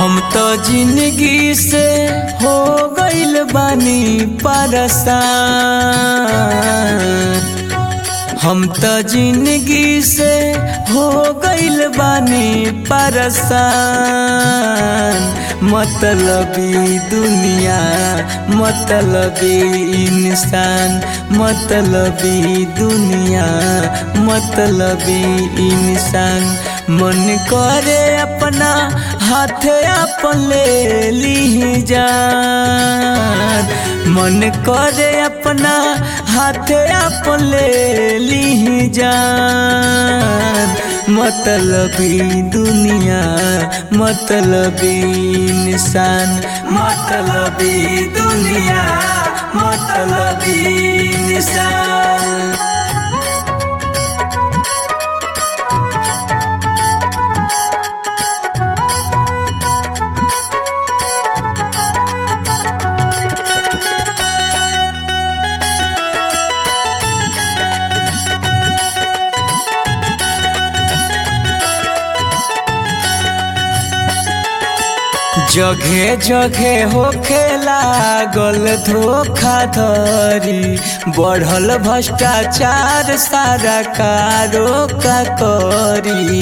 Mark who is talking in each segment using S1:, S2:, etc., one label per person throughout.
S1: हम तो जिंदगी से हो गइल बानी परेशान हम तो जिंदगी से हो गइल बानी परेशान मतलबी दुनिया मतलबी इंसान मतलबी दुनिया मतलबी इंसान मन करे अपना हाथ अपन ले ली जान मन करे अपना हाथ अपन ले ली जान मतलबी दुनिया मतलबी इंसान मतलबी दुनिया मतलबी इंसान जगह जगह होखे लागल धोखाधड़ी बढ़ल भ्रष्टाचार सारा कारो का करी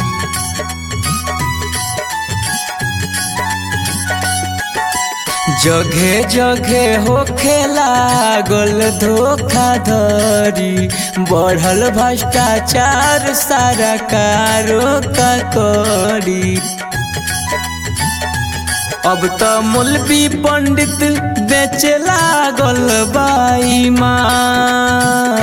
S1: जगह जगह होखे लागल धोखाधड़ी बढ़ल भ्रष्टाचार सारा कारो का करी अब तो मौलवी पंडित बेचे लागल बाई माँ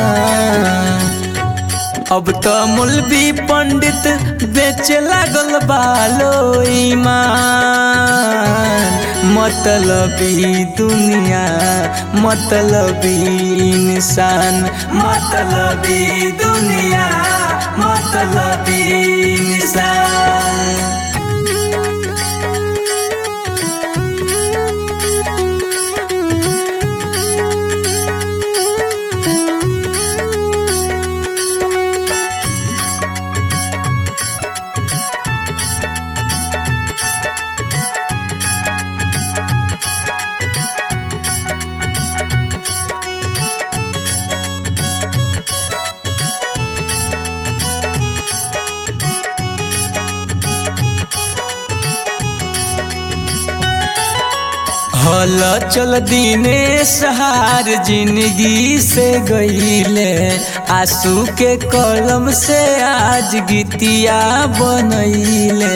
S1: अब तो मौलवी पंडित बेचे लागल बालो ईमान मतलबी दुनिया मतलबी इंसान मतलबी दुनिया मतलबी इंसान हल चल दिने सहार जिंदगी से गईले आंसू के कलम से आज गीतिया बनैले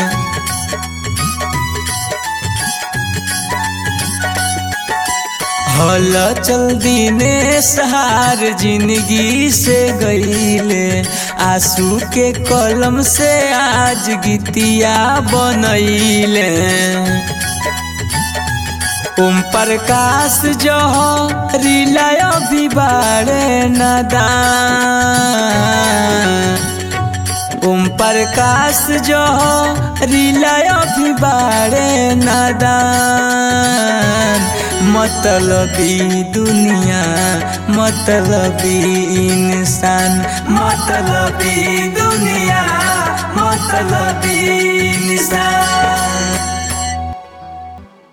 S1: हल चल दिने सहार जिंदगी से गईले आंसू के कलम से आज गीतिया बनैले ओम प्रकाश जो रिलय भी बारे नदान ओम प्रकाश जो रिलय भी बारे नदान मतलबी दुनिया मतलबी इंसान मतलबी दुनिया मतलबी इंसान